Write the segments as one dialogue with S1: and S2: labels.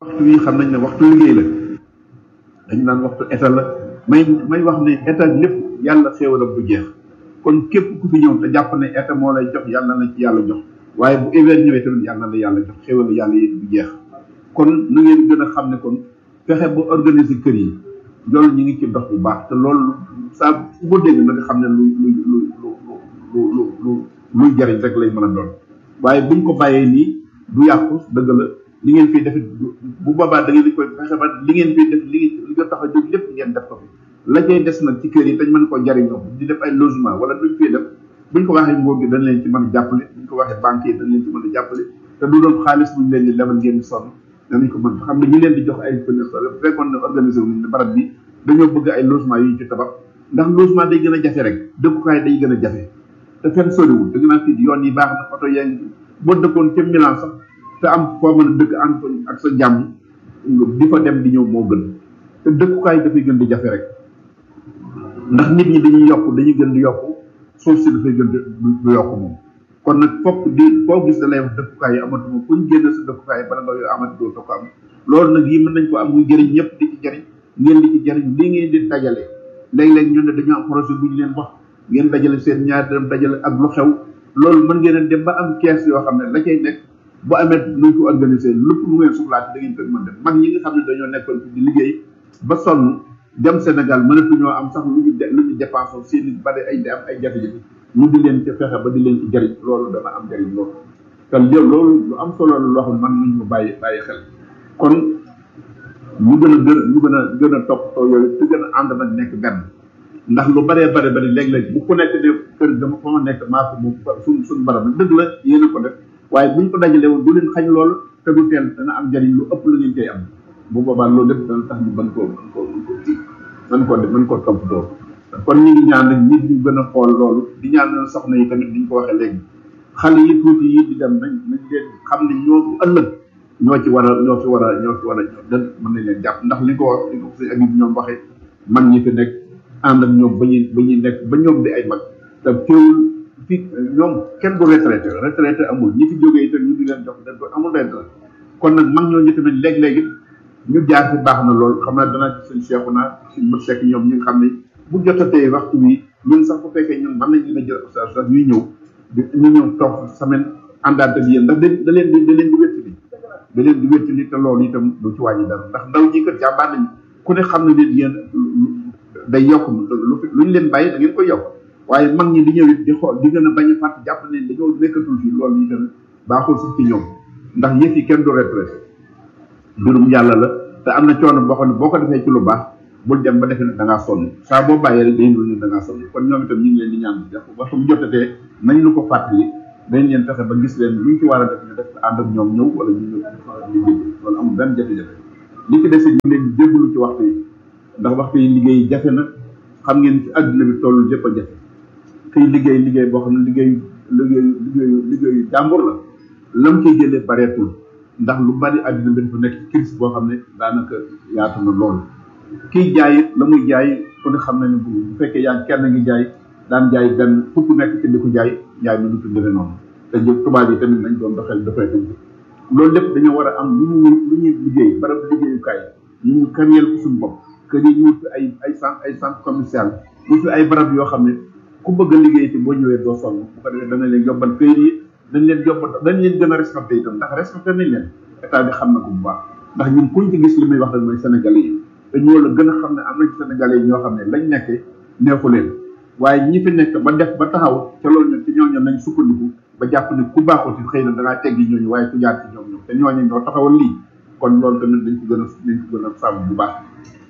S1: waxtu wi xam nañ ne waxtu liggéey la dañ naan waxtu état la may may wax ne état lépp yàlla xéewalam du jeex kon képp ku fi ñëw te jàpp ne état moo lay jox yàlla na ci yàlla jox waaye bu hiver ñëwee tamit yàlla na yàlla jox xéewalu yàlla yi du jeex kon na ngeen gën a xam ne kon fexe ba organiser kër yi loolu ñu ngi ci dox bu baax te loolu saa fu ko dégg na nga xam ne lu lu lu lu lu lu lu luy jariñ rek lay mën a doon waaye buñ ko bàyyee nii du yàqu dëgg la li ngeen fiy def bu boobaa da ngeen di koy fexe ba li ngeen fiy def li li nga tax a jóg lépp ngeen def ko fi la cay des nag ci kër yi dañ mën koo jariñoo di def ay logement wala luñ fiy def buñ ko waxee nguur gi dañ leen ci mën a jàppale buñ ko waxee banque yi dañ leen ci mën a jàppale te du doon xaalis buñ leen di lebal ngeen di sonn danañ ko mën xam ne ñi leen di jox ay fenêtre bu fekkoon ne organisé wu ne barab bi dañoo bëgg ay logement yu ñu ci tabax ndax logement day gën a jafe rek dëkkukaay day gën a jafe te fenn soriwul dëgg naa fii yoon yi baax na oto yaa ngi boo dëkkoon ca Milan sax te am foo mën a dëkk ànd ak sa jàmm di fa dem di ñëw moo gën te dëkkukaay dafay gën di jafe rek ndax nit ñi dañuy yokk dañuy gën di yokk suuf si dafay gën di du yokk moom kon nag fokk di foo gis da lay wax dëkkukaay yi amatuma fu ñu génn sa dëkkukaay bala nga amati doo ko am loolu nag yi mën nañ ko am muy jëriñ ñëpp di ci jëriñ ngeen di ci jëriñ li ngeen di dajale léeg-léeg ñu ne dañoo am projet bu ñu leen wax ngeen dajale seen ñaar dem dajale ak lu xew loolu mën ngeen a dem ba am kees yoo xam ne la cay nekk bu amee nuñ ko organiser lépp lu ngeen soxlaati da ngeen koy mën def mag ñi nga xam ne dañoo nekkoon fi di liggéey ba sonn dem Sénégal mënatuñoo am sax lu ñu lu ñu dépensé seen i bari ay am ay jafe-jafe ñu di leen ci fexe ba di leen ci jëriñ loolu dana am jëriñ loolu te loolu lu am solo la loo xam ne man nañ ko bàyyi bàyyi xel kon ñu gën a gën ñu gën a gën a toppatoo yooyu te gën a ànd nag nekk benn ndax lu baree bare bari léeg-léeg bu ku nekk ne kër dama fa ma nekk maa ko moom suñ suñ barab dëgg la yéen a ko def waaye buñ ko dajalee woon du leen xañ loolu te du teel dana am njëriñ lu ëpp lu ngeen koy am bu boobaa loolu lépp dana tax ñu mën koo mën koo mën koo kii mën koo def mën koo toppatoo kon ñu ngi ñaan nag nit ñu gën a xool loolu di ñaan soxna yi tamit niñ ko waxee léegi xale yi tuuti yi di dem nañ nañ leen xam ne ñoo ëllëg ñoo ci war a ñoo ci war a ñoo ci war a ñoo dën mën nañ leen jàpp ndax li ko wax li ko si ak ñoom waxee mag ñi fi nekk ànd ak ñoom ba ñuy ba ñuy nekk ba ñoom di ay mag te teewul fi ñoom kenn du retraité retraité amul ñi fi jógee itam ñu di leen jox dañ ko amul retraité kon nag mag ñooñu tamit léeg-léegi ñu jaar fi baax na lool xam naa danaa ci seen seexu naa suñ mët sekk ñoom ñi nga xam ne bu jotatee waxtu wi ñun sax bu fekkee ñun mën nañ leen a jël sax sax ñuy ñëw ñu ñëw toog semaine àndaat ak yéen ndax da leen di da leen di wéttali da leen di wéttali te loolu itam du ci wàññi dara ndax ndaw ñi kat jàmbaar nañ ku ne xam ne nit yéen day yokk lu ñu leen bàyyi da ngeen koy yokk waaye mag ñi di ñëw it di xool di gën a bañ a fàtt jàpp ne dañoo nekkatul fii loolu itam baaxul sax ci ñoom ndax yëf yi kenn du retraité mbirum yàlla la te am na coono boo xam ne boo ko defee ci lu baax bul dem ba defee ne da ngaa sonn saa boo bàyyee rek day ñu da ngaa sonn kon ñoom itam ñu ngi leen di ñaan def waxtu bu jotatee nañ lu ko fàttali dañ leen fexe ba gis leen luñ ci war a def ñu def ànd ak ñoom ñëw wala ñu ñëw liggéey loolu amul benn jafe-jafe li ci des ñu leen di jébbalu ci waxtu yi ndax waxtu yi liggéey jafe na xam ngeen ci àdduna bi toll jëpp a jafe kiy liggéey liggéey boo xam ne liggéey liggéey liggéeyu liggéeyu jàmbur la lam koy jëlee bareetul ndax lu bari àdduna bi dafa nekk crise boo xam ne daanaka yaatu na loolu kiy jaay it la muy jaay ku ne xam na ne bu fekkee yaa kenn ngi jaay daan jaay benn fukk nekk ci di ko jaay jaay mi du tuddee noonu te jëf tubaab yi tamit nañ doon doxel dafay dañ loolu lépp dañoo war a am lu ñu lu ñuy liggéey barab liggéeyukaay ñu ñu kariyeel ko suñu bopp kër yi ñu wut fi ay ay centre ay centre commercial wut fi ay barab yoo xam ne ku bëgg a liggéey ci boo ñëwee doo sonn bu ko defee dana leen yombal këyit yi dañ leen yombal dañ leen gën a respecté itam ndax respecté nañ leen état bi xam na ko bu baax ndax ñun kuñ ci gis li muy wax rek mooy sénégalais yi te ñoo la gën a xam ne am nañ sénégalais yi ñoo xam ne lañ nekkee neexu leen waaye ñi fi nekk ba def ba taxaw ca loolu ñun ci ñooñu nañ sukkandiku ba jàpp ne ku baaxul ci xëy na dangaa teggi ñooñu waaye ku jaar ci ñoom ñoom te ñooñu ñoo taxawal lii kon loolu tamit dañ ko gën a dañ ko gën a sàmm bu baax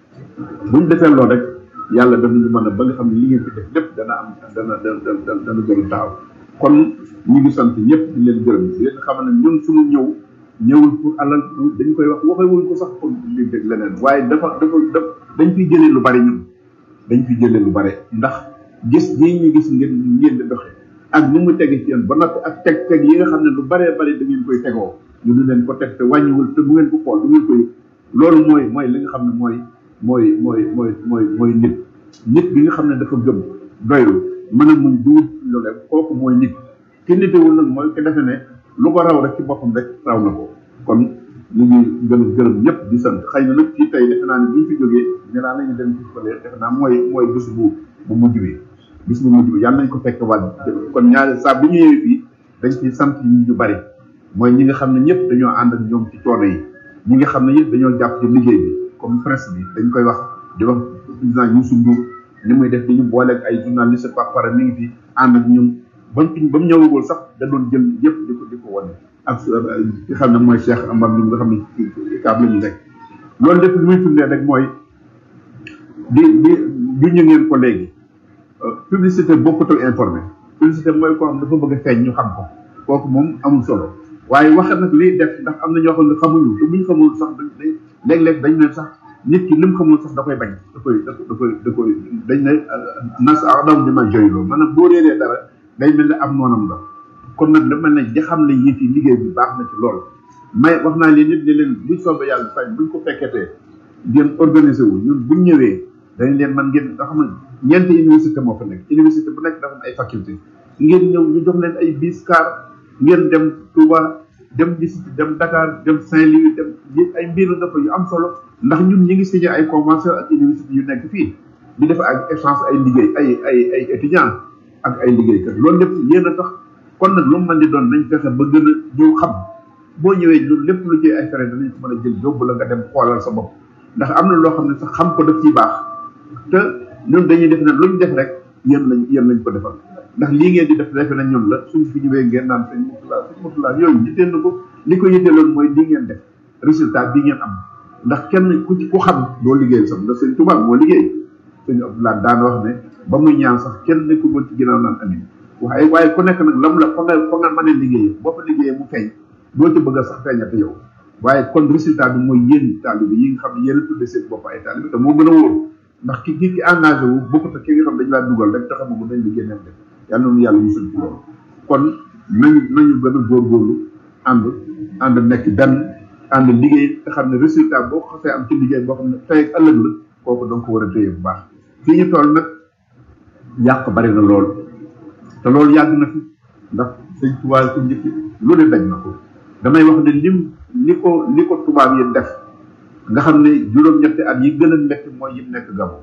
S1: buñ defee loolu rek yàlla danañu mën a ba nga xam ne li ngeen fi def lépp dana am dana dana dana gën a taxaw kon ñu ngi sant ñëpp di leen gërëm di leen xam ne ñun suñu ñëw ñëwul pour alal dañ koy wax waxewuñ ko sax pour li dégg leneen waaye dafa dafa daf dañ fiy jëlee lu bari ñun dañ fiy jëlee lu bari ndax gis ñii ñu gis ngeen ngeen di doxe ak ni mu tege ci yéen ba noppi ak teg teg yi nga xam ne lu baree bari da ngeen koy tegoo ñu du leen ko teg te wàññiwul te bu ngeen ko xool du ngeen koy loolu mooy mooy li nga xam ne mooy mooy mooy mooy mooy mooy nit nit bi nga xam ne dafa gëm doylu mën a muñ duut loolu kooku mooy nit ki nitewul nag mooy ki defe ne lu ko raw rek ci boppam rek raw na ko kon ñu ngi gën a gërëm ñëpp di sant xëy na nag fii tey defe naa ne bu ñu fi jógee nee naa la ñu dem ci fële defe naa mooy mooy bés bu bu mujj bi bis bu mujj bi yàlla nañ ko fekk wàll kon ñaari saa bu ñu ñëwee fii dañ ciy sant ñu ñu bari mooy ñi nga xam ne ñëpp dañoo ànd ak ñoom ci coono yi ñi nga xam ne ñëpp dañoo jàpp ci liggéey bi comme presse bi dañ koy wax di wax président Youssou Ndour ni muy def di ñu booleeg ay journaliste par par mi ngi fi ànd ak ñun ba mu ba mu ñëwagul sax da doon jël yëpp di ko di ko wane ak ki xam ne mooy Cheikh Amar mi nga xam ne ci kaab la ñu nekk loolu lépp li muy firndee rek mooy di di du ñu ngeen ko léegi publicité bokkutul informé publicité mooy koo xam dafa bëgg a feeñ ñu xam ko kooku moom amul solo waaye wax nag liy def ndax am na ñoo xam ne xamuñu te buñ xamul sax dañ léeg-léeg dañ ne sax nit ki lim xamul sax da koy bañ da koy da koy da koy dañ ne nas a daw dima joyloo maanaam boo réeree dara day mel ne am noonam la kon nag da mel ne di xam ne yëf yi liggéey bi baax na ci lool may wax naa leen nit ne leen buñ soobee yàlla fay buñ ko fekketee ngeen organisé wu ñun buñ ñëwee dañ leen man ngeen nga xam ne ñeenti université moo fa nekk université bu nekk dafa am ay faculté ngeen ñëw ñu jox leen ay bis car ngeen dem Touba dem gis dem Dakar dem Saint-Louis dem yëpp ay mbir dafa yu am solo ndax ñun ñi ngi signé ay convention ak université yu nekk fii di def ak échange ay liggéey ay ay ay étudiants ak ay liggéeykat loolu lépp yéen a tax kon nag lu mu mën di doon nañ fexe ba gën a ñëw xam boo ñëwee ñun lépp lu ci ay fere danañ ko mën a jël yóbbu la nga dem xoolal sa bopp ndax am na loo xam ne sax xam ko daf ciy baax te ñun dañuy def ne luñ def rek yéen lañ yéen lañ ko defal ndax lii ngeen di def defe na ñun la suñ fi ñëwee ngeen naan sëñ Moutala sëñ Moutala yooyu yitteel na ko li ko yitteeloon mooy lii ngeen def résultat bii ngeen am ndax kenn ku ci ku xam doo liggéeyal sax ndax sëñ Tuubaa moo liggéey sëñ Abdoulaye daan wax ne ba muy ñaan sax kenn nekkul woon ci ginnaaw naan amin waaye waaye ku nekk nag lam la fa nga fa nga mën a liggéeyee boo fa liggéeyee mu feeñ doo ci bëgg a sax feeñate yow waaye kon résultat bi mooy yéen taalibe yi nga xam ne yéen a tudde seen bopp ay taalibe te moo gën a wóor ndax ki ki ki engagé wu bokkut ak ki nga xam dañ laa dugal rek te xamagu dañ liggéey neen def yàlla noonu yàlla musul ci loolu kon nañu nañu gën a góorgóorlu ànd ànd nekk benn ànd liggéey te xam ne résultat boo ko xasee am ci liggéey boo xam ne tey ak ëllëg la kooku da nga ko war a téye bu baax fii ñu toll nag yàq bari na lool te loolu yàgg na fi ndax sëñ tubaab ko njëkk lu ne daj na ko damay wax ne lim li ko li ko tubaab yi def nga xam ne juróom-ñetti at yi gën a métti mooy yim nekk gabo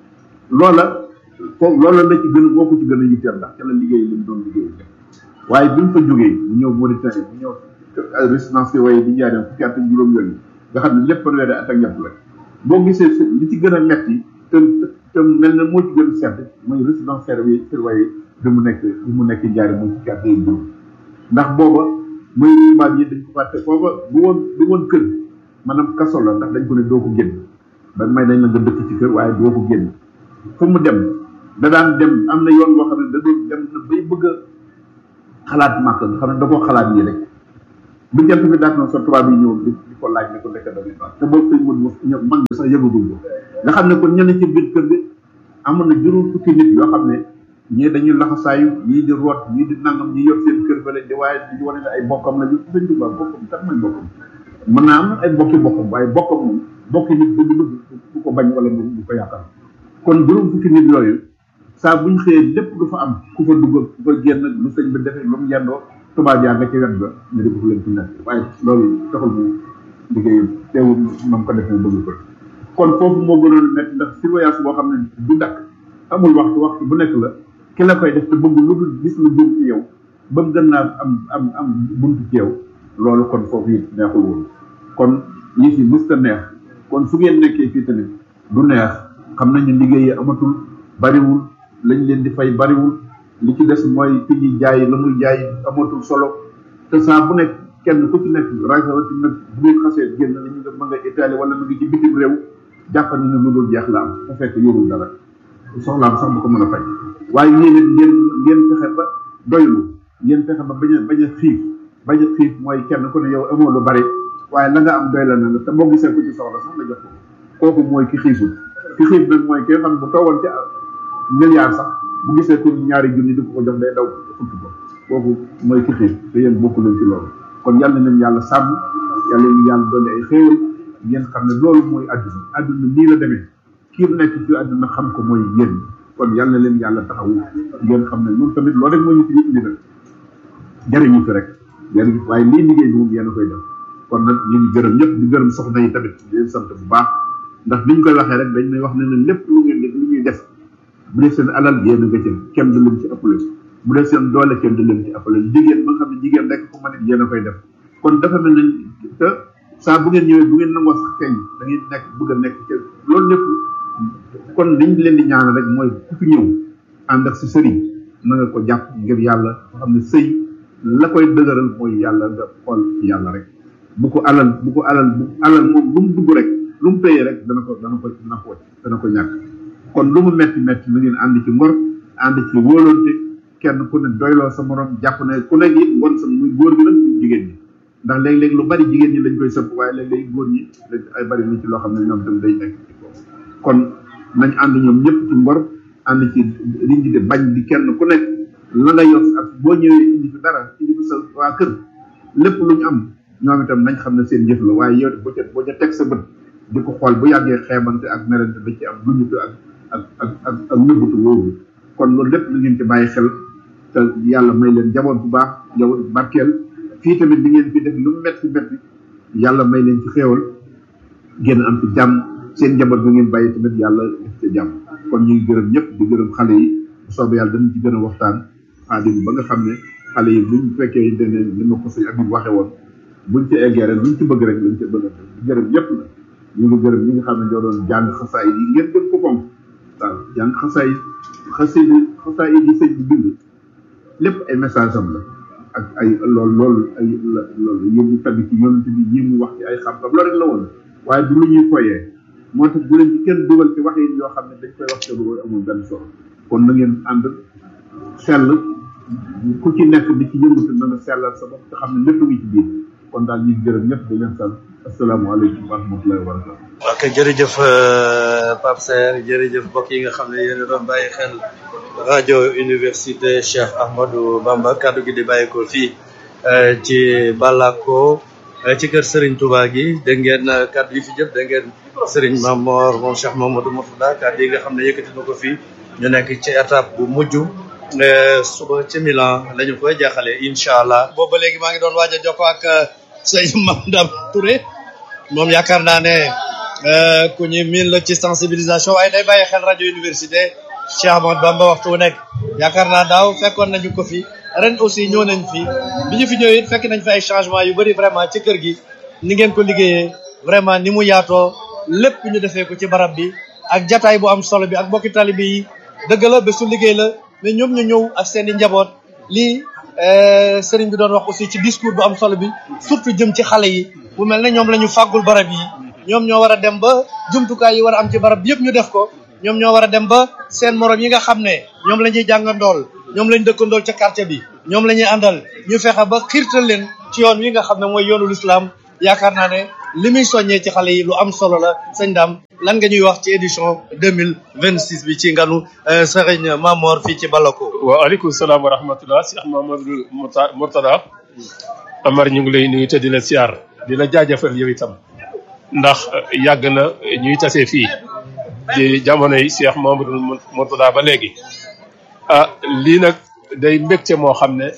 S1: loola foofu loola la ci gën a moo ko ci gën a yitteel ndax ca la liggéey li mu doon liggéey waaye bi mu fa jógee bu ñëw Mauritanie bu ñëw résidence waaye di jaaree fukki at ak juróom yooyu nga xam ne lépp fanweeri at ak ñett la boo gisee li ci gën a metti te te mel na moo ci gën a sedd mooy résidence surveillée surveillée bi mu nekk bi mu nekk jaare mooy fukki at ak juróom ndax booba mooy tubaab yi dañ ko fàtte booba bu woon bu woon kër maanaam kaso la ndax dañ ko ne doo ko génn ba may dañ la nga dëkk ci kër waaye doo ko génn fu mu dem da daan dem am na yoon boo xam ne da doon dem na bay bëgg a xalaat màkk nga xam ne da koo xalaat nii rek bu jant bi daat na sa tubaab yi ñëw di di ko laaj ne ko nekk damay baax te boobu sëñ mën ñëw mag bi sax yëgagul ko nga xam ne kon ñenn ci biir kër bi amoon na juróom fukki nit yoo xam ne ñii dañuy laxasaayu ñii di root ñii di nangam ñii yor seen kër fële di waaye di wane ne ay bokkam la ñu sëñ tubaab bokkam tax mooy bokkam mën naa am ay bokki bokkam waaye bokkam moom bokki nit bu du du ko bañ wala du ko yàqal kon juróom fukki nit yooyu saa buñ xëyee lépp du fa am ku fa dugg ku fa génn lu sëñ bi defee lu mu yendoo tubaab yaa nga ci wet ba ñu di ko leen ci nekk waaye loolu taxul mu liggéey teewul nam ko def mu bëgg ko kon foofu moo gënoon nekk ndax surveillance boo xam ne du dakk amul waxtu waxtu bu nekk la ki la koy def te bëgg lu dul gis lu jëm ci yow ba mu gën naa am am am buntu ci yow loolu kon foofu it neexul woon kon ñi fi mës ta neex kon su ngeen nekkee fii tamit du neex xam nañu liggéey yi amatul bariwul lañ leen di fay bariwul li ci des mooy fi ñuy jaay la muy jaay amatul solo te saa bu nekk kenn ku ci nekk rawati nag bu ngeen xasee génn la ñu nga ma nga Italie wala mu ngi ci bitim réew jàpp ni ne lu dul jeex la am te fekk yorul dara soxlaam sax bu ko mën a fay waaye yéen it ngeen ngeen fexe ba doylu ngeen fexe ba bañ a bañ a xiif bañ a xiif mooy kenn ku ne yow amoo lu bari waaye la nga am doy la na la te boo gisee ku ci soxla sax la jox ko kooku mooy ki xiiful ki xiif nag mooy ki nga xam ne bu toogoon ci milliard sax bu gisee ku ñaari junni di ko ko jox day daw futt ko kooku mooy ki xiif te yéen bokku leen ci loolu kon yàlla nañ yàlla sàmm yàlla ñu yàlla dolli ay xéewal ngeen xam ne loolu mooy àdduna àdduna nii la demee kii nekk ci àdduna xam ko mooy yéen kon yàlla na leen yàlla taxawu ngeen xam ne ñun tamit loolu rek moo ñu fi indi nag jëriñu fi rek jëriñu waaye lii liggéey bi moom yéen a koy def kon nag ñu ngi gërëm ñëpp di gërëm soxna yi tamit di leen sant bu baax ndax biñ koy waxee rek dañ may wax ne ne lépp lu ngeen def lu ñuy def bu dee seen alal yéen a nga ci kenn du leen ci ëppale bu dee seen doole kenn du leen ci ëppale jigéen ba nga xam ne jigéen rek fu ma nit yéen a koy def kon dafa mel ne te saa bu ngeen ñëwee bu ngeen nangoo sax feeñ da ngeen nekk bëgg a nekk ci loolu lépp kon liñ leen di ñaanal rek mooy ku fi ñëw ànd ak si sëriñ na nga ko jàpp ngir yàlla nga xam ne sëy la koy dëgëral mooy yàlla nga xool ci yàlla rek bu ko alal bu ko alal bu alal moom lu mu dugg rek lu mu téye rek dana ko dana ko dana ko dana ko ñàkk kon lu mu metti metti na ngeen ànd ci ngor ànd ci wóolonte kenn ku ne doyloo sa morom jàpp ne ku nekk it won sa muy góor gi nag muy jigéen ñi ndax léeg-léeg lu bari jigéen ñi lañ koy sëpp waaye léeg-léeg góor ñi dañ ay bari na ci loo xam ne ñoom tam day nekk ci foofu kon nañ ànd ñoom ñëpp ci ngor ànd ci liñ di bañ di kenn ku nekk la nga yor ak boo ñëwee indi fi dara indi fi sa waa kër lépp lu ñu am ñoom itam nañ xam ne seen jëf la waaye yow boo ca boo ca teg sa bët di ko xool bu yàggee xeebante ak merante da ci am luñutu ak ak ak ak ak nëbbutu woowu kon loolu lépp na ngeen ci bàyyi xel te yàlla may leen jaboot bu baax jaboot bu barkeel fii tamit di ngeen fi def lu mu metti metti yàlla may leen ci xéewal ngeen am ci jàmm seen njaboot bi ngeen bàyyi tamit yàlla def ci jàmm kon ñu ngi gërëm ñëpp di gërëm xale yi bu soobee yàlla dañu ci gën a waxtaan xaadim ba nga xam ne xale yi buñ fekkee dene ni ma ko sëñ Abib waxe woon buñ ci eggee rek luñ ci bëgg rek lañ ci bëgg a di gërëm ñëpp la ñu ngi gërëm ñi nga xam ne ñoo doon jàng xasaay yi ngeen gën ko fonk waaw jàng xasaay xasay yi xasaay yi sëñ bi bind lépp ay message am la ak ay loolu loolu ay loolu yëngu tamit ci yonent bi ñi mu wax ci ay xam-xam loolu rek la woon waaye du lu ñuy foyee moo tax bu leen ci kenn dugal ci wax yi yoo xam ne dañ koy wax te lu amul benn solo kon na ngeen ànd sell ku ci nekk di ci yëngatu na nga sellal sa bopp te xam ne lépp ngi ci biir kon daal ñu ngi gërëm ñëpp di leen sant asalaamaaleykum wa rahmatullahi wa barakatu
S2: ok jërëjëf Pape Serre jërëjëf mbokk yi nga xam ne yéen a doon bàyyi xel rajo université Cheikh Ahmadou Bamba kaddu gi di bàyyi ko fii ci Balako ci kër Serigne Touba gi dégg ngeen kaddu yi fi jëf dégg ngeen Serigne Mamor moom Cheikh Mamadou Mourtada kaddu yi nga xam ne yëkkati na ko fii ñu nekk ci étape bu mujj suba ci Milan la ñu koy jeexale incha allah. boobu ba léegi maa ngi doon waaj a jokkoo ak sëñ Mamdam Touré moom yaakaar naa ne ku ñu miin la ci sensibilisation waaye day bàyyi xel rajo université Cheikh Ahmadou Bamba waxtu wu nekk yaakaar naa daaw fekkoon nañu ko fi ren aussi ñëw nañ fi bi ñu fi ñëwee it fekk nañ fi ay changement yu bëri vraiment ci kër gi ni ngeen ko liggéeyee vraiment ni mu yaatoo lépp ñu defee ko ci barab bi ak jataay bu am solo bi ak mbokki talibe yi dëgg la bésu liggéey la mais ñoom ñu ñëw ak seen i njaboot lii sëriñ bi doon wax aussi ci discours bu am solo bi surtout jëm ci xale yi bu mel ne ñoom la ñu fàggul barab yi ñoom ñoo war a dem ba jumtukaay yi war a am ci barab bi yëpp ñu def ko ñoom ñoo war a dem ba seen morom yi nga xam ne ñoom la ñuy jàngandool ñoom lañ dëkkandool ca quartier bi ñoom la ñuy àndal ñu fexe ba xiirtal leen ci yoon wi nga xam ne mooy yoonu lislaam yaakaar naa ne li muy soññee ci xale yi lu am solo la sëñ daam lan nga ñuy wax ci édition deux mille vingt six bi ci nganu sëriñ Mamor fii ci Balako.
S3: waaw aleykum salaam wa rahmatullah Cheikh Mamadou Mourtada Amar ñu ngi lay nuyu te di la siyaar di la jaajëfal yow itam ndax yàgg na ñuy tase fii ci jamono yi Cheikh Mamadou Mourtada ba léegi ah lii nag day mbégte moo xam ne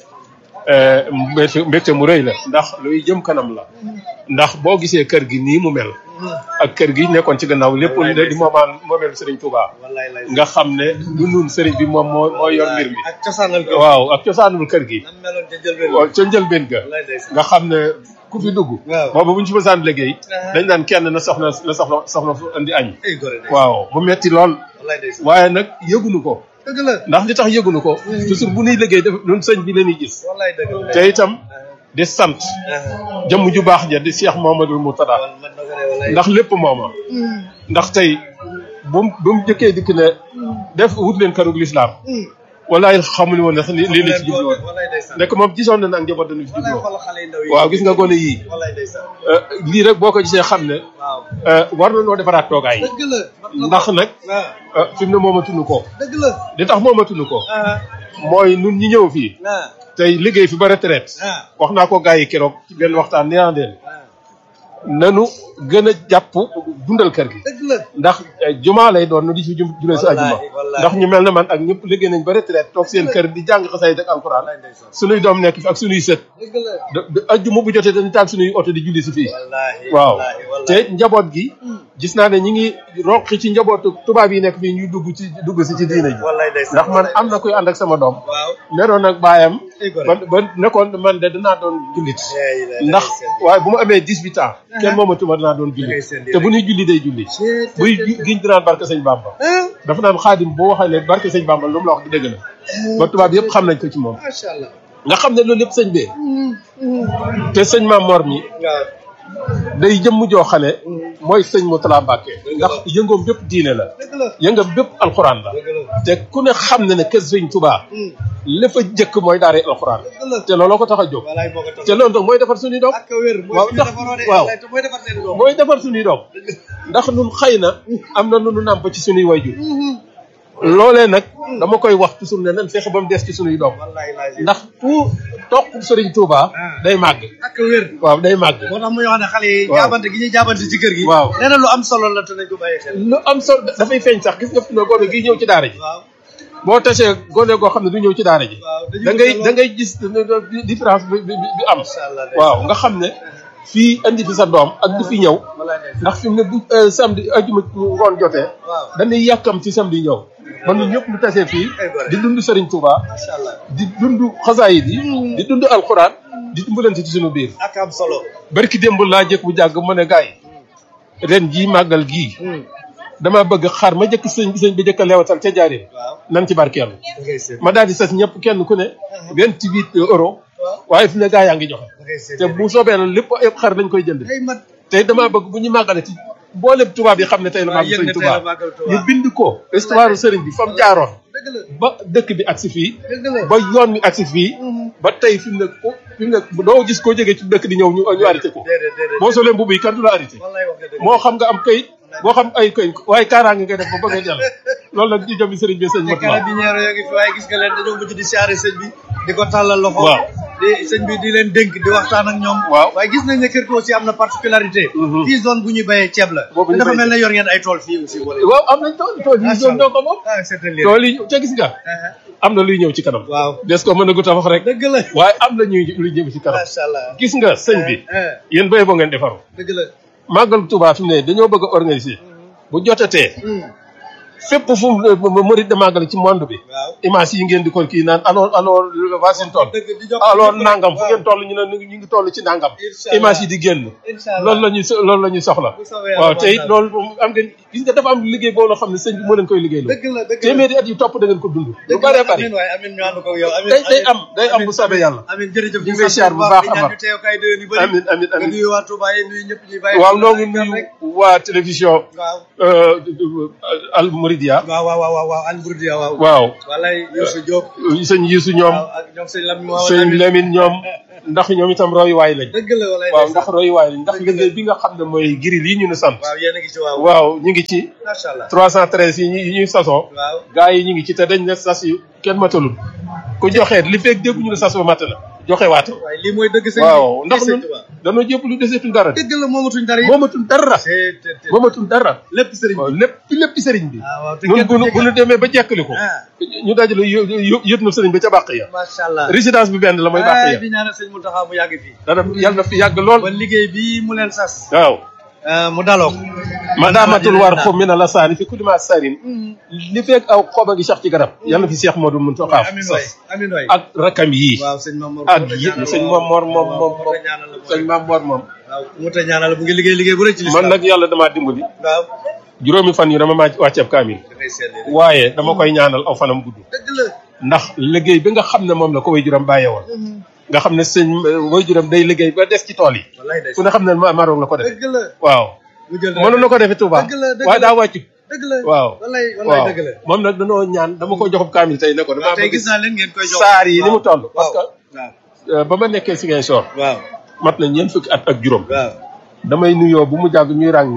S3: mbégte mu rëy la ndax luy jëm kanam la ndax boo gisee kër gi nii mu mel ak kër gi nekkoon ci gannaaw lépp di moomaan moomeelu Sëriñ Touba nga xam ne du nun sëriñ bi moom moo moo yor mbir mi
S2: ak cosaanal kër
S3: waaw ak cosaanul kër gi
S2: nam meloon ca njëlbeen
S3: waaw ca njëlbeen ga nga xam ne ku fi dugg
S2: waaw
S3: boobu bu ñu ci mësaan liggéey dañ naan kenn na soxna na soxna soxna fu indi añ
S2: ay gore de
S3: waaw mu metti lool
S2: wallaay ndeysaan
S3: waaye nag yëgunu ko
S2: dëgg la
S3: ndax li tax yëgunu ko toujours bu ñuy liggéey def ñun sëñ bi la ñuy gis
S2: wallaay dëgg la
S3: te itam di sant jëmm ju baax ja di Cheikh Mamadou Mourtada
S2: man na ko de wallaay
S3: ndax lépp mooma ndax tey bu mu bu mu jëkkee dikk ne def wut leen kërug lislaam walaay xamuñu woon ne sax lii la ci jublu woon
S2: wallaay ndeysaan
S3: nekk moom gisoon na ne ak njaboot dañu fi
S2: wallaay
S3: jubloo
S2: xool xale yu ndaw yi
S3: waaw gis nga gone yii
S2: wallaay ndeysaan
S3: euh, lii rek boo ko gisee xam ne
S2: waaw
S3: euh, war na noo defaraat toogaay yi
S2: dëgg la mat na ko.
S3: ndax nag
S2: waaw
S3: euh, fi mu ne moomatuñu ko
S2: dëgg la
S3: li tax moomatuñu ko
S2: ah
S3: mooy nun ñi ñëw fii
S2: ah
S3: tey liggéey fi ba retraite
S2: ah
S3: wax naa ko gars yi keroog ci benn waxtaan nee naa leen
S2: ah
S3: nanu gën a jàpp dundal kër gi
S2: dëgg la
S3: ndax eh, jumaa lay doon nu di ci jum julee si ajuma
S2: Wallaahi, wallaahi.
S3: ndax ñu mel ne man ak ñëpp liggéey nañ ba retraite toog seen kër di jàng xasay ak alxuraan
S2: wallaay ndeysaan
S3: sunuy doom nekk fi ak sunuy sët
S2: dëgg la
S3: de de ajjuma bu jotee dañu taal sunuy oto di julli si fii
S2: wallaahi
S3: waaw
S2: wallaahi
S3: te
S2: wallaahi
S3: njaboot gi gis naa ne ñi ngi roqi ci njabootu tubaab yi nekk fii ñuy dugg ci dugg si ci diine ji
S2: wallaahi ndeysaan
S3: ndax man am na kuy ànd ak sama doom
S2: waaw
S3: neroon ak baayam
S2: Ay, gore.
S3: ba ba nekkoon man de dinaa doon jullit
S2: Yaa ilaahi
S3: ndax
S2: seen-
S3: waaye bu ma amee 18 ans kenn moomatuma dinaa doon jullit
S2: Dangay seen
S3: te bu ñuy julli day julli buy gi- giñ dinaan barke sëñ Bamba
S2: ah
S3: dafa naan xaadim boo waxee ne barke sëñ Bamba lu mu la wax di dëgg la ba tubaab yëpp xam nañ ko ci moom
S2: macha allah
S3: nga xam ne loolu yëpp sëñ bee te sëñ Maam Mor mi
S2: waaw
S3: day jëmm joo xam ne mooy sëñ Moutala Mbacke ndax yëngoom bépp diine la
S2: dëgg la
S3: yëngam bépp alxuraan la
S2: dëgg la
S3: te ku ne xam ne ne kër sëñ Touba la fa jëkk mooy daara alxuraan
S2: dëgg la
S3: te looloo ko tax a jóg
S2: walaay moo ko tax
S3: te loolu nag mooy defar suñuy doom
S2: ak wér mooy
S3: waaw
S2: suñu
S3: ndax-
S2: defaroo de
S3: waaw.
S2: wallaay te mooy defar seen doom
S3: mooy defar suñuy doom ndax nun xëy na am na nu nu nàmp ci suñuy wayjur loolee nag dama koy wax toujours ne nan fexe ba mu des ci suñuy doom
S2: wallaay laay
S3: ndax tout toq Sëriñ Touba day màgg
S2: ak wér
S3: waaw day màgg
S2: moo tax muy wax ne xale yi
S3: Waaw.
S2: jaabante gi ñuy jaabante ci kër gi
S3: Waaw.
S2: nee na lu am solo la te nañ ko bàyyi xel
S3: lu am solo dafay feeñ sax gis nga fi ne gone gi ñëw ci daara ji
S2: waaw
S3: boo tasee gone goo xam ne du ñëw ci daara ji
S2: waaw dañu
S3: da ngay
S2: ko
S3: da ngay gis différence bi bi bi am
S2: Masha Allah,
S3: waaw nga xam ne fii andi fi sa doom ak du fi ñëw
S2: wallaay ndeysaan.
S3: ndax fi mu ne bu euh, samedi ajuma ngoon jotee
S2: waaw
S3: dañuy yàkkam ci samedi ñëw ba ñun ñëpp ñu tasee fii
S2: Ay gore.
S3: di dund Serigne Touba
S2: macha allah
S3: di dund xasaayid yi di dund alxuraan di dimbalante ci suñu biir
S2: ak am solo
S3: barki démb laa jëkk bu jàgg mu ne gaay ren jii màggal gii dama bëgg xar ma jëkk sëñ sëñ bi jëkk a leewatal ca jaareen
S2: waaw
S3: nan ci barkeelu
S2: da ngay seet
S3: ma daal di sas ñëpp kenn ku ne vingt huit euros waaye fi ne gaa yaa ngi joxe
S2: da ngay seet
S3: te bu soobee na lépp yëpp xar lañ koy jënd
S2: ay mat
S3: te damaa bëgg bu ñu màggale ci mboolem tubaab yi xam ne tey la
S2: waaw
S3: màggal
S2: yëg
S3: sëñ
S2: ne tey
S3: Tuubaa
S2: la màggal Tuubaa.
S3: ñu bind ko histoire sëriñ bi fa mu jaaroon
S2: dëgg la
S3: ba dëkk bi agsi fii
S2: dëgg la
S3: ba yoon mi agsi fii ba tey fi mu ne ko fi mu ne doo gis koo jógee ci dëkk di ñëw ñu ñu arrêté ko
S2: déedéet déedéet
S3: boo solee mbubb yi kan du la arrêté
S2: wallaay wax nga dëgg
S3: moo xam nga am kayit moo xam ay kayit waaye kaaraange ngay def ba bëgg a jàll loolu nag ñu jëm sëriñ bi sëñ
S2: te
S3: Moutala
S2: carabinieri yoo ngi fi waaye gis nga leen dañoo mujj di siyaare sëñ bi di ko tàllal loxo
S3: Waaw.
S2: di sëñ bi di leen dénk di waxtaan ak ñoom
S3: Waaw.
S2: waaye gis nañ ne kër gi aussi am na particularité
S3: Mhm.
S2: fii zone bu ñuy béyee ceeb la
S3: Boobu
S2: te
S3: ñu
S2: dafa
S3: béy
S2: mel ne yor ngeen ay tool fii aussi wala
S3: waaw am nañ tool tool yi
S2: Macha
S3: ñoom ñoo ko moom
S2: ah c'est un
S3: tool yi te gis nga am na luy ñëw ci kanam
S2: waaw
S3: des ko mën a gut a wax rek
S2: dëgg la
S3: waaye am na ñuy luy jëm ci kanam
S2: macha allah
S3: gis nga sëñ bi
S2: eh,
S3: yéen béy boo ngeen defaru
S2: dëgg la
S3: màggal Tuubaa fi mu ne dañoo bëgg a organiser bu jotatee
S2: Hmm.
S3: fépp fu mu murid de màggal ci monde bi
S2: waaw
S3: image yi ngeen di ko kii naan alors alors Washington
S2: dëgg di jox
S3: alors
S2: ñëpp rek.
S3: nangam fu
S2: Waaw.
S3: ngeen toll ñu ne ñu ngi toll ci nangam
S2: Incha Allah.
S3: image yi di génn
S2: Incha Allah.
S3: loolu la ñuy so- loolu la ñuy soxla
S2: Bu soobee Yàlla
S3: waaw te it
S2: baax na.
S3: loolu moom am ngeen gis nga dafa am liggéey boo loo xam ne sëñ bi moo leen koy liggéey
S2: dëgg la dëgg la
S3: téeméeri at yi topp da ngeen ko dund lu
S2: dëgg
S3: bëree
S2: la
S3: bëri
S2: amiin waaye amiin ñu ànd ko ak yow amiin
S3: day day
S2: amiin.
S3: am day am bu soobee yàlla
S2: amiin jërëjëf
S3: ñu ngi lay siyaar bu baax
S2: di
S3: a
S2: ñaan
S3: baax.
S2: ñu teew kay déwén yu bëri
S3: amiin amiin
S2: nga
S3: amiin
S2: nuyu waa Touba yi nuyu ñëpp ñuy bàyyi
S3: waaw
S2: xel
S3: noo ngi
S2: rek.
S3: nuyu waa télévision
S2: waaw
S3: euh, Al Mouridia
S2: waaw waaw waaw waaw Al Bourdia waaw
S3: waaw
S2: walay Youssou Diop
S3: sëñ Yisu ñoom
S2: waaw ak ñoom sëñ Lamine waaw
S3: sëñ Lamine ñoom ndax ñoom itam royuwaay lañ
S2: dëgg la walay
S3: waaw
S2: ndeysaan.
S3: ndax royuwaay lañ ndax liggéey bi nga xam ne mooy giril yi ñu ne sant
S2: waaw yéen a ngi ci waaw
S3: waaw ñu ngi ci
S2: macha allah
S3: 313 yi ñu yi ñuy sasoo
S2: waaw
S3: gaa yi ñu ngi ci te dañ ne sas yu kenn matalul ku joxeet li fekk dégg ñu ne sas ba mat na joxe waat
S2: waaye lii mooy dëgg sëñ
S3: waaw
S2: bi
S3: ndax
S2: sëñ
S3: ñun
S2: Touba
S3: dañoo jëpp lu deseetul dara de
S2: dëgg la moomatuñ dara yi
S3: moomatul dara
S2: te te te
S3: moomatul dara
S2: lépp sëriñ bi
S3: waaw lépp lépp sëriñ bi
S2: waaw waaw te
S3: ñun
S2: kenn
S3: bu
S2: du
S3: nu bu nu
S2: jéggal.
S3: demee ba jekkali ko
S2: ah
S3: ñu dajale yë yë- yët na sëriñ ba ca bàq ya
S2: macha allah
S3: résidence bi benn la mooy bàq
S2: ay
S3: ya
S2: di ñaanal sëñ Mountakha mu yàgg fii
S3: dara yàlla na fi yàgg lool
S2: ba liggéey bii mu leen sas
S3: waaw
S2: ah, mu daloo ko
S3: ma daamatul war xo mi na la saani fi kulli ma sarin li fekk aw xoba gi sax ci garab yàlla na fi Cheikh Modou Mountakha
S2: amin waay amin waay
S3: ak rakam yii
S2: waaw sëñ Mamour
S3: ak yi sëñ Mor Mor moom moom moom sëñ Mame Mor moom
S2: waaw mu ta ñaanal bu ngi liggéey liggéey bu rëy ci
S3: man nag yàlla damaa dimbali
S2: waaw
S3: juróomi fan yu dama maa wàcceeb kaamil
S2: da ngay seetlee
S3: waaye dama koy ñaanal aw fanam gudd
S2: dëgg la
S3: ndax liggéey bi nga xam ne moom la ko way juram bàyyee woon nga xam ne sëñ way juram day liggéey ba des ci tool yi
S2: wallaay day
S3: ku ne xam ne ma Maroc la ko defee
S2: dëgg la
S3: waaw
S2: mu jël
S3: mënoon na ko defee Touba
S2: dëgg la dëgg
S3: waaye
S2: la
S3: daa wàccu
S2: dëgg la
S3: waaw
S2: wallaay wallaay
S3: waaw
S2: dëgg la
S3: moom nag danoo ñaan dama ko joxub kaamil tey ne ko
S2: waaw
S3: damaa
S2: tey
S3: bëgg
S2: gis naa leen ngeen koy jox
S3: saar yi ni mu toll parce
S2: waaw
S3: que
S2: waaw
S3: euh, ba ma nekkee Ziguinchor
S2: waaw
S3: mat na ñeent fukki at ak juróom
S2: waaw
S3: damay nuyoo bu mu jàgg ñuy ràng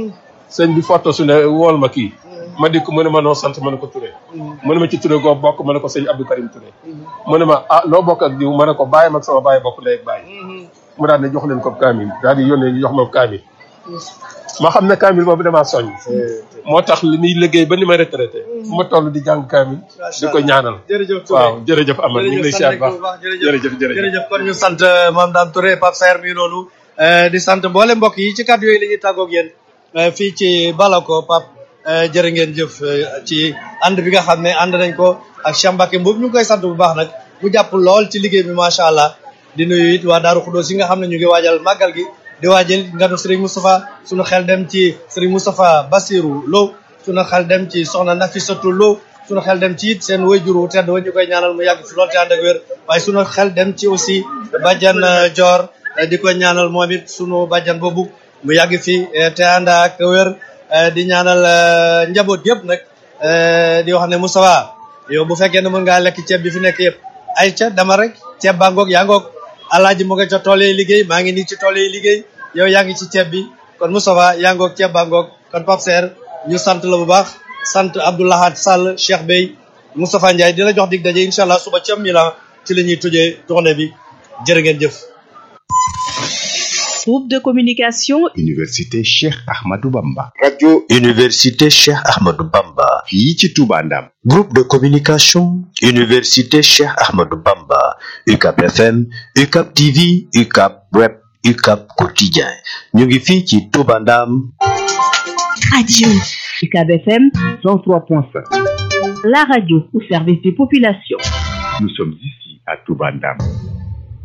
S3: sëñ bi foto su ne wool ma kii ma dikk mu ne ma noo sant ma ne ko Touré mu ne ma ci Touré goo bokk ma ne ko sëñ Abdou Karim Touré mu ne ma ah loo bokk ak diw ma ne ko bàyyi mag sama bàyyi bokk ndey ak bàyyi mu daal ne jox leen ko kaamil daal di yónnee ñu jox ma kaamil ma xam ne kaamil boobu damaa soññ moo tax li muy liggéey ba ni ma retraité fu ma toll di jàng kaamil di ko ñaanal
S2: jërëjëf Touré
S3: waaw jërëjëf Amar ñu ngi lay siyaar baax jërëjëf jërëjëf
S2: jërëjëf kon ñu sant Mame Dame Touré Pape Saer mi noonu di sant mboole mbokk yi ci kàddu yooyu la ñuy tàggoog yéen fii ci Balako Pape jërë ngeen jëf ci ànd bi nga xam ne ànd nañ ko ak Cheikh Mbacke Mboub ñu ngi koy sant bu baax nag mu jàpp lool ci liggéey bi macha allah di nuyu it waa Daaru Xuddoos yi nga xam ne ñu ngi waajal màggal gi di waajal nganu Serigne Moustapha sunu xel dem ci Serigne Moustapha Bassirou Lo sunu xel dem ci soxna Nafisatu Lo sunu xel dem ci it seen wayjuru tedd wa ñu koy ñaanal mu yàgg fi lool te ànd ak wér waaye sunu xel dem ci aussi bàjjan Dior di ko ñaanal moom it sunu bàjjan boobu mu yàgg fi te ànd ak wér di ñaanal njaboot yëpp nag di wax ne Moustapha yow bu fekkee ne mën ngaa lekk ceeb bi fi nekk yëpp ay ca dama rek ceeb baa ngoog yaa ngoog alaaji mu nga ca tool yi liggéey maa ngi nii ci tool yi liggéey yow yaa ngi ci ceeb bi kon Moustapha yaa ngoog ceeb baa ngoog kon Pape Saer ñu sant la bu baax sant Abdoulahat Sall Cheikh Bey Moustapha Ndiaye di la jox dig daje incha allah suba ca Milan ci la ñuy tujjee tournée bi jërë ngeen jëf.
S4: Groupe de communication
S5: Université Cheikh Ahmadou Bamba.
S6: radio Université Cheikh Ahmadou Bamba.
S5: fii ci Touba Ndam.
S6: groupe de communication Université Cheikh Ahmadou Bamba. UCAP FM UCAP TV UCAP Web UCAP Quotidien ñu ngi fii ci Touba Ndam.
S4: radio UCAB FM
S5: 103.5.
S4: la radio au service des populations
S5: Nous sommes ici à Touba Ndam.